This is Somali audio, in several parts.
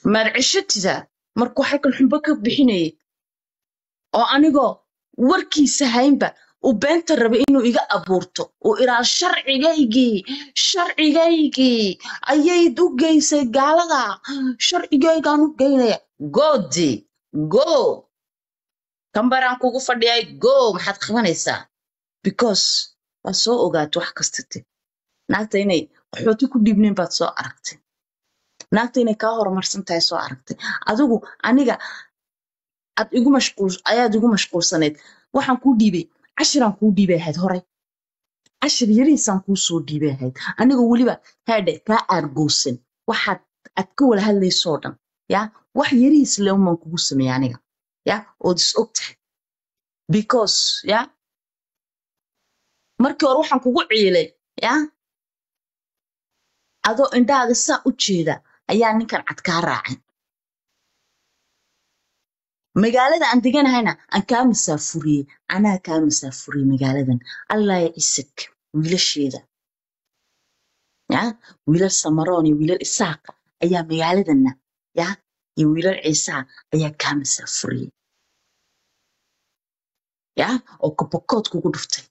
maad ceshatidaa markuu xaggan xumbo ka bixinayay oo anigoo warkiisa haynba uu beenta rabay inuu iga abuurto uu iraa sharcigaygii sharcigaygii ayayd u geysay gaalada sharcigaygaan u geynaya goodi go kambaraan kugu fadhiyay go maxaad qabanaysaa because waa soo ogaatay wax kastate naagta inay qaxooti ku dhiibnayn baad soo aragtay naagta inay kaa horumarsan tahay soo aragtay adigu aniga aad igu mashquul ayaad igu mashquulsanayd waxaan kuu dhiibay cashiraan kuu dhiibay ahayd horay cashir yariisaan kuu soo dhiibay ahayd anigoo weliba haadhe kaa aargoosan waxaad aad ka wala hadlaysoo dhan ya wax yariis le umaan kugu sameeya aniga ya ood is og tahay because ya markii hore waxaan kugu ciilay ya adoo indhahaaga saa u jeeda ayaa ninkan cad kaa raacay magaalada aan deganahayna aan kaa masaafuriyey anaa kaa masaafuriyey magaaladan allah ya isag wiilasheeda ya wiilal samaroon iyo wiilal isaaqa ayaa magaaladanna ya iyo wiilal ciisaa ayaa kaa masaafuriyey ya oo kabokood kugu dhuftay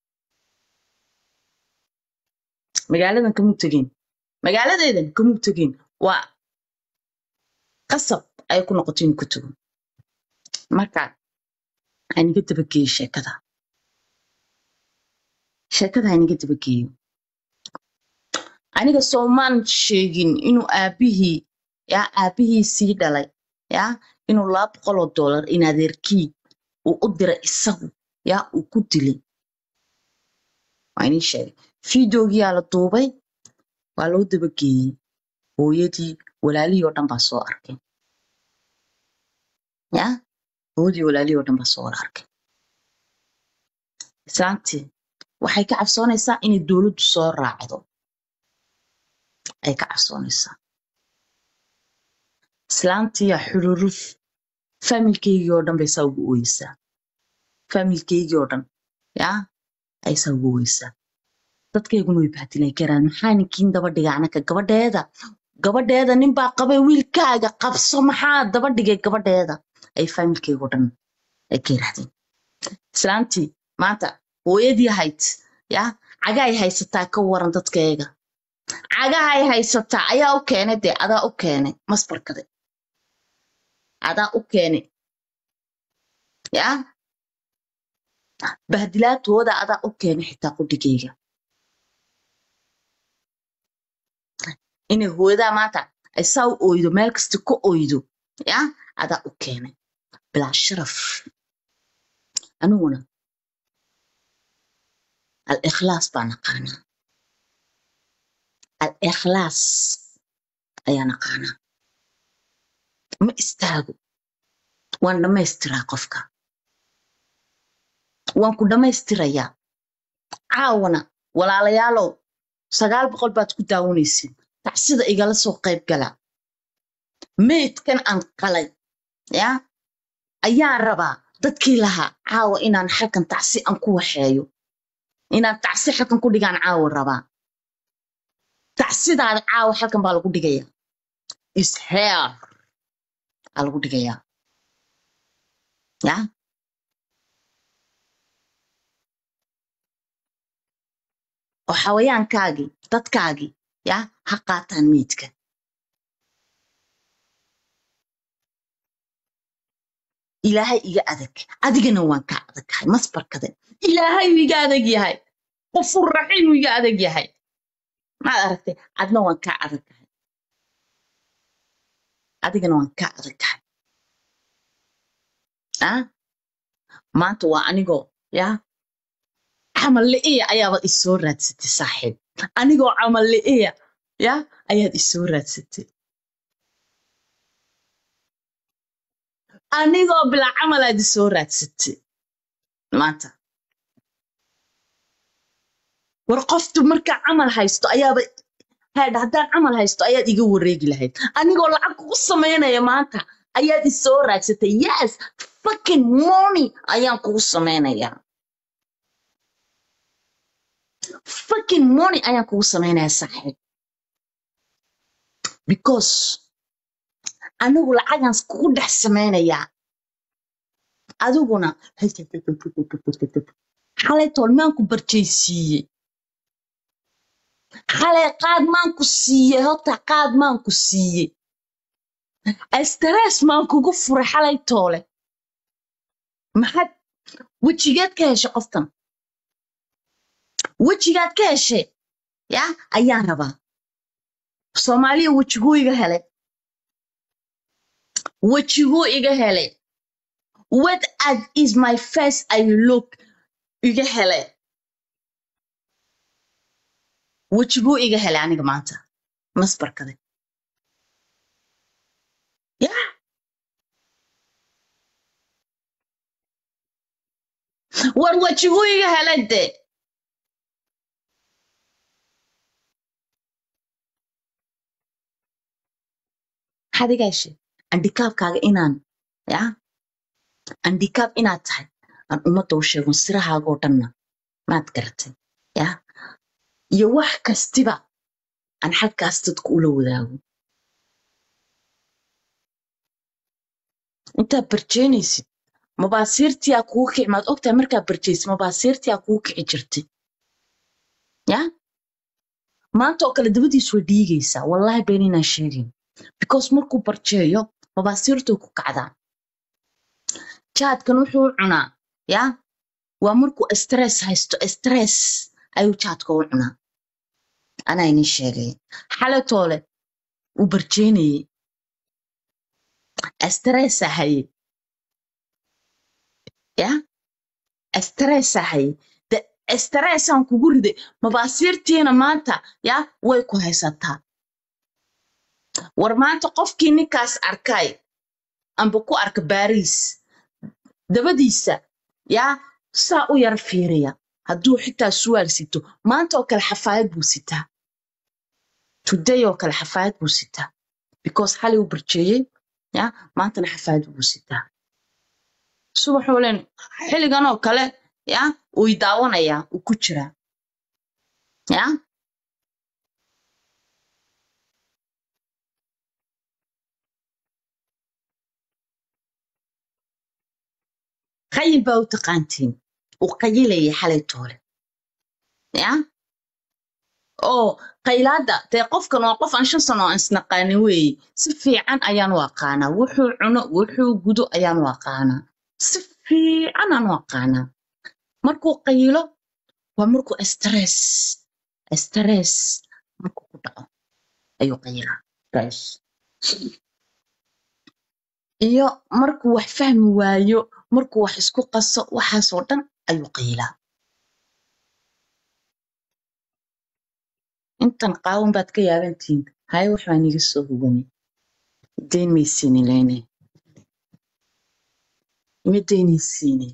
magaaladan kamuu tegeen magaaladeedan kamuu tegeen waa qasab ayay ku noqotay inuu ku tego marka haniga dabageeyo sheekada sheekada haniga dabageeyo aniga soomaan sheegin inuu aabihii ya aabihii sii dhalay ya inuu laba boqol oo dollar in adeerkii uu u diray isagu ya uu ku dilay waa inii sheegay fideogiyaa la duubay waa loo dabageeyey hooyadii walaalihii oo dhan baa soo arkay ya hooyadii walaalihii oo dhan baa soo wada arkay islaantii waxay ka cabsoonaysaa inay dowladdu soo raacdo ay ka cabsoonaysaa islaantiyaa xururuf faamilkeygii oo dhan bay saa ugu ooyeysaa faamilkeygii oo dhan ya ay saa ugu ooyeysaa dadkayguna way bahdilay karaan maxaa ninkiin daba dhigay anaka gabadheeda gabadheeda ninbaa qabay wiilkaaga qabso maxaa daba dhigay gabadheeda ay faamilkeygoo dhan ay ka yiraahdeen islaantii maanta hooyadii ahayd ya cagaay haysataa ka waran dadkayga cagahay haysataa ayaa u keenay dee adaa u keenay masbarkade adaa u keenay ya bahdilaadooda adaa u keenay xitaa qudhigayga inay hooyadaa maanta ay saa u oydo meel kasta ka oydo ya adaa u keenay bilaa sharaf aniguna al ikhlaas baa naqaanaa al ikhlaas ayaa naqaanaa ma istaago waan dhammaystiraa qofka waan ku dhammaystirayaa caawana walaalayaalow sagaal boqol baad ku daawanaysin tacsida igala soo qayb gala meydkan aan qalay ya ayaan rabaa dadkii lahaa caawa inaan xalkan tacsi aan ku waxeeyo inaan tacsi xalkan ku dhigaan caawa rabaa tacsidaada caawa xalkan baa lagu dhigaya isheer aa lagu dhigayaa ya oo xawayaankaagii dadkaagii ya ha qaataan meydka ilaahay iga adag adigana waan ka adaghay masbarkade ilaahay uu iga adag yahay qofur raxiim uu iga adag yahay maad aragtay adna waan ka adaghay adigana waan ka adaghay ah maanta waa anigoo ya camal li'iya ayaaba isoo raadsatay saaxiib anigoo camal li'iya ya ayaad isoo raadsatay anigoo bilaa camal aad isoo raadsatay maanta war qoftu markaa camal haysto ayaaba haadha haddaan camal haysto ayaad iga wareegi lahayd anigoo lacag kugu samaynaya maanta ayaad isoo raadsatay yes fucking money ayaan kugu samaynayaa fucking money ayaan kugu samaynayaa saaxiib because anigu lacagan kugu dhex samaynayaa adiguna xalay tool maanku barjaysiiyey xalay qaad maanku siiyey horta qaad maanku siiyey stress maan kugu furay xalay toole maxaad wejigeed ka heshay qoftan wejigaad ka heshay ya ayaan rabaa soomaaliya wejiguu iga helay wejiguu iga helay what as is my face i look iga helay wejiguu iga helay aniga maanta masbarkade ya war wejiguu iga helay dee maxaad iga heshay andikaabkaaga inaan ya andikaab inaad tahay aan ummadda u sheego sirahaagoo dhanna maad garatay ya iyo wax kastiba aan xaggaas dadku ula wadaago intaad barjeynaysid mabaasiirtiyaa kugu kici maad ogtahay markaad barjeysid mabaasiirtiyaa kugu kici jirtay ya maanta oo kale dabadiis way dhiigaysaa wallahi been inaan sheegin because markuu barjeeyo mabaasiirtuu ku kacdaa jaadkan wuxuu cunaa ya waa markuu stress haysto stress ayuu jaadka u cunaa anaa inii sheegay xalatoole uu barjeynayey stressa haye ya stressa haye de stressaan kugu riday mabaasiirtiina maanta ya way ku haysataa war maanta qofkii ninkaas arkay amba ku arka baariis dabadiisa yaa saa u yara fiiriya hadduu xitaa suwaal sito maanta oo kale xafaayad buu sitaa today oo kale xafaayad buu sitaa because xalay uu barjeeyey ya maantana xafaayad buu sitaa subaxuu len xilligan oo kale ya uu daawanayaa uu ku jiraa ya qayil baa u taqaantiin uu qayilayay xalay toole ya oo qaylaada dee qofkan waa qof aan shan sano aan isnaqaanin weeye si fiican ayaan u aqaanaa wuxuu cuno wuxuu gudo ayaan u aqaanaa si fiican aan u aqaanaa markuu qayilo waa markuu stress stress markuu ku dhaco ayuu qayilaa stress iyo markuu wax fahmi waayo markuu wax isku qaso waxaasoo dhan ayuu qayilaa intan qaawan baad ka yaabantihiin haye wax baan iga soo huganay dayn maysiini leyne ima daynaysiini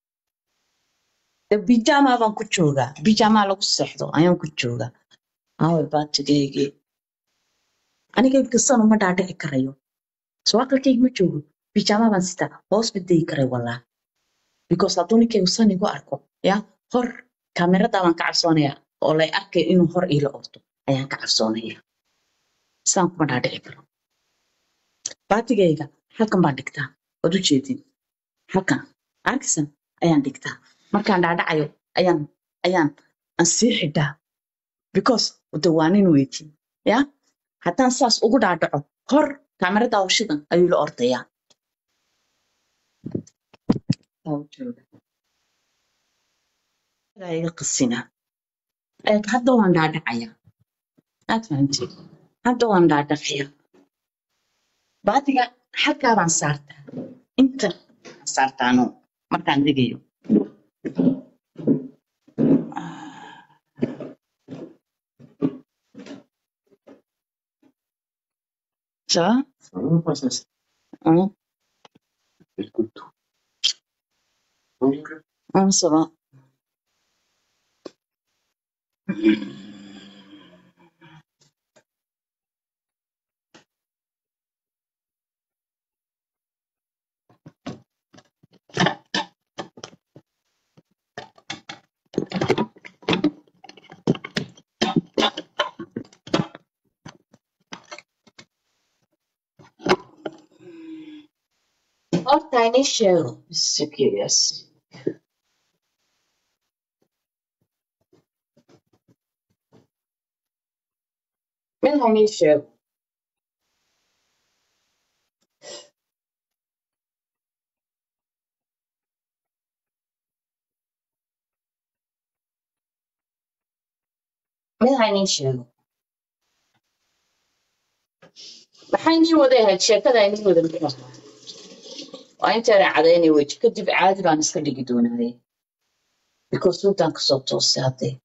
de bijamaa baan ku joogaa bijamaa lagu seexdo ayaan ku joogaa aaway baatigaygii aniga inkasan uma dhaadhici karayo soo aqalkayga ma joogo bijamaa baan sitaa hoos ma dayi karay walaa because hadduu ninkaygu san igu arko ya hor kaameradaa baan ka cabsoonayaa oo lay arkayo inuu hor iila ordo ayaan ka cabsoonaya saan kuma dhaadhici karo baatigayga halkan baan dhigtaa waad u jeedin halkan arkisan ayaan dhigtaa markaan dhaadhacayo ayaan ayaan aan sii xidhaa because de waa nin weydin ya haddaan saas ugu dhaadhaco hor kaameradaa washidan ayuu la ordayaa iga qasinaa eeg hadda waan dhaadhacayaa aad fahamtid hadda waan dhaadhacaya baatiga halkaa baan saartaa inta baan saartaano markaan degayo ça va Ça va pas ça c'est Hein écoute tout. Donc, Hein, ça va horta inii sheego bisikiyas mid ha inii sheego mid ha inii sheego maxay inii wada ahayd sheekada inii wada muxuu ahaa waa intaana cadaynay weji kadib caadi baan iska dhigi doonaaye because sultan kasoo toosay haddee